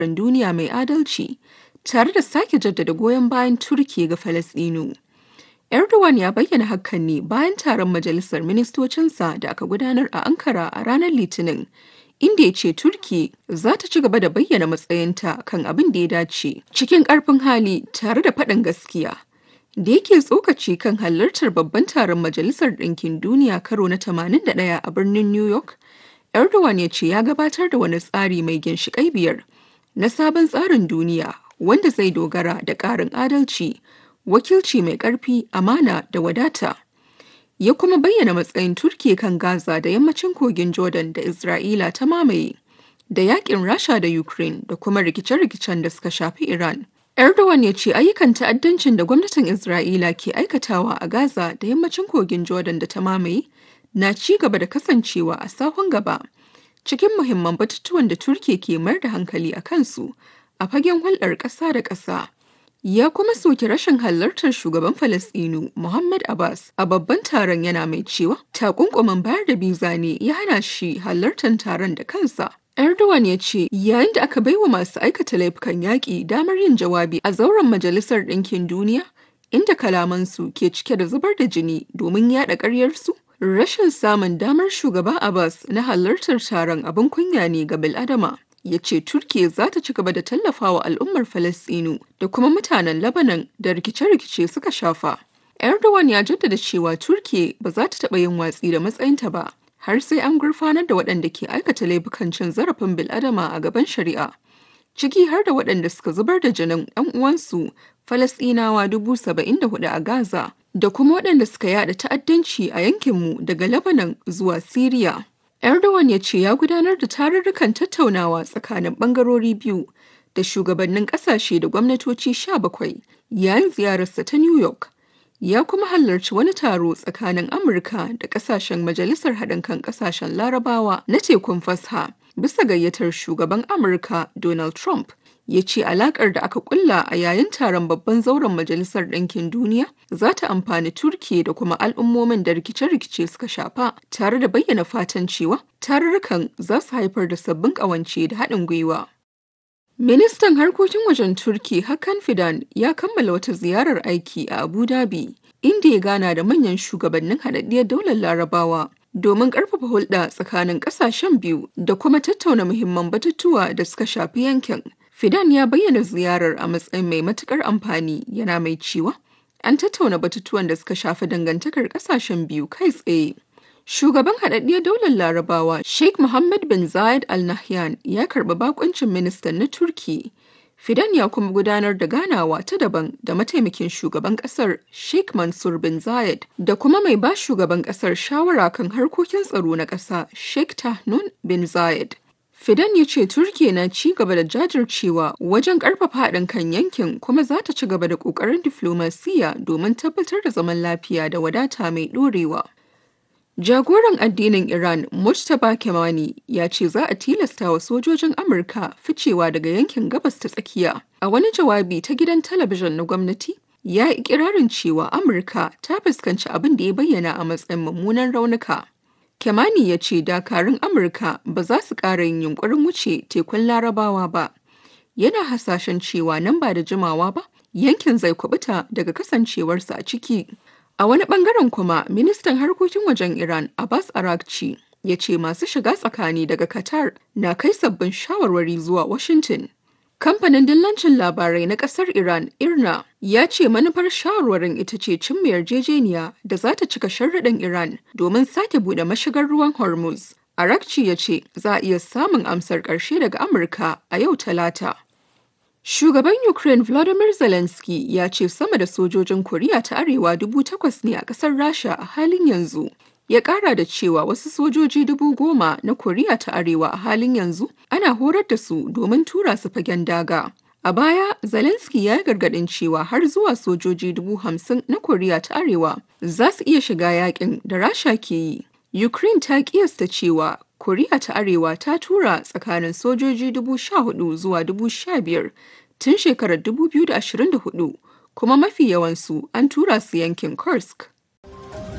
duniya mai adalci tare da sake jaddada goyon bayan Turki ga Falasɗinu. Erdogan ya bayyana hakan ne bayan taron majalisar ministocinsa da aka gudanar a Ankara a ranar Litinin, inda ya ce Turki za ta ci gaba da bayyana matsayinta kan abin da ya dace cikin ƙarfin hali tare da faɗin gaskiya. Da yake tsokaci kan halartar babban taron Majalisar Ɗinkin Duniya karo na 81 a birnin New York, Erdogan ya ce ya gabatar da wani tsari mai ginshiƙai biyar na sabon tsarin duniya wanda zai dogara da ƙarin adalci, wakilci mai ƙarfi, amana da wadata. Ya kuma bayyana matsayin Turki kan Gaza da yammacin kogin Jordan da Isra'ila ta mamaye, da yakin Rasha da Ukraine da kuma rikice-rikicen da suka shafi Iran. Erdogan ya ce ayyukan ta'addancin da gwamnatin Isra'ila ke aikatawa a Gaza da yammacin kogin Jordan da ta mamaye na ci gaba da kasancewa a sahun gaba cikin muhimman batutuwan da Turki ke mayar da hankali a kansu a fagen hulɗar ƙasa da ƙasa. Ya kuma soki rashin halartar shugaban Falasɗinu Muhammad Abbas a babban taron yana mai cewa takunkumin bayar da biza ne ya hana shi halartar taron da kansa. Erdogan ya ce yayin da aka baiwa masu aikata laifukan yaƙi damar yin jawabi a zauren Majalisar Ɗinkin Duniya, inda kalamansu ke cike da zubar da jini domin yaɗa ƙaryarsu, rashin samun damar shugaba Abbas na halartar taron abin kunya ne ga bil'adama. Ya ce Turkiya za ta ci gaba da tallafawa al'ummar Falasɗinu da kuma mutanen Lebanon da rikice-rikice suka shafa. Erdogan ya jaddada cewa Turkiya ba za ta taɓa yin watsi da matsayinta ba. har sai an gurfanar da waɗanda ke aikata laifukan cin zarafin bil'adama a gaban shari'a ciki har da waɗanda suka zubar da jinin 'yan uwansu falasɗinawa dubu saba'in da hudu a gaza da kuma waɗanda suka yada ta'addanci a yankinmu daga lebanon zuwa syria erdogan ya ce ya gudanar da tarurrukan tattaunawa tsakanin ɓangarori biyu da shugabannin ƙasashe da gwamnatoci sha bakwai yayin ziyararsa ta new york ya kuma halarci wani taro tsakanin Amurka da kasashen Majalisar Haɗin kan Ƙasashen Larabawa na tekun fasha bisa gayyatar shugaban Amurka Donald Trump. Ya ce alakar da aka kulla a yayin taron babban zauren Majalisar Ɗinkin Duniya za ta amfani Turki da kuma al'ummomin da rikice-rikice suka shafa tare da bayyana fatan cewa tarurrukan za su haifar da sabbin ƙawance da haɗin gwiwa. Ministan harkokin wajen Turki Hakan Fidan ya kammala wata ziyarar aiki a Abu Dhabi, inda ya gana da manyan shugabannin haɗaɗɗiyar daular Larabawa domin ƙarfafa hulɗa tsakanin ƙasashen biyu da kuma tattauna muhimman batutuwa da suka shafi yankin. Fidan ya bayyana ziyarar a matsayin mai matuƙar amfani yana mai cewa an tattauna batutuwan da suka shafi dangantakar ƙasashen biyu kai tsaye. Shugaban haɗaɗɗiyar daular Larabawa Sheikh Mohammed bin Zayed Al Nahyan ya karɓi bakuncin ministan na Turki. Fidan ya kuma gudanar da ganawa ta daban da mataimakin shugaban ƙasar Sheikh Mansur bin Zayed da kuma mai ba shugaban ƙasar shawara kan harkokin tsaro na ƙasa Sheikh Tahnun bin Zayed. Fidan ya ce Turkiya na ci gaba da jajircewa wajen ƙarfafa haɗin kan yankin kuma za ta ci gaba da ƙoƙarin diflomasiyya domin tabbatar da zaman lafiya da wadata mai ɗorewa. Jagoran addinin Iran Mujtaba Kemani ya ce za a tilasta wa sojojin Amurka ficewa daga yankin gabas ta tsakiya. A wani jawabi ta gidan talabijin na gwamnati, ya yi ikirarin cewa Amurka ta fuskanci abin da ya bayyana a matsayin mummunan raunuka. Kemani ya ce dakarun Amurka ba za su ƙara yin yunkurin wuce tekun Larabawa ba. Yana hasashen cewa nan ba da jimawa ba, yankin zai kubuta daga kasancewarsa a ciki. A wani bangaren kuma, ministan harkokin wajen Iran Abbas Arakci ya ce masu shiga tsakani daga Qatar na kai sabbin shawarwari zuwa Washington. Kamfanin dillancin labarai na kasar Iran Irna ya ce manufar shawarwarin ita ce cimma yarjejeniya da za ta cika sharruɗin Iran domin sake buɗe mashigar ruwan Hormuz. Arakci ya ce za a iya samun amsar ƙarshe daga Amurka a yau Talata. Shugaban Ukraine Volodymyr Zelensky ya ce sama da sojojin Koriya ta Arewa dubu takwas ne a ƙasar Rasha a halin yanzu. Ya ƙara da cewa wasu sojoji dubu goma na Koriya ta Arewa a halin yanzu ana horar da su domin tura su fagen daga. A baya, Zelensky ya yi gargaɗin cewa har zuwa sojoji dubu hamsin na Koriya ta Arewa za su iya shiga yakin da Rasha ke yi. Ukraine ta kiyasta cewa Koriya ta Arewa ta tura tsakanin sojoji dubu sha hudu zuwa dubu sha biyar tun shekarar dubu biyu da ashirin da hudu kuma mafi yawansu an tura su yankin Kursk.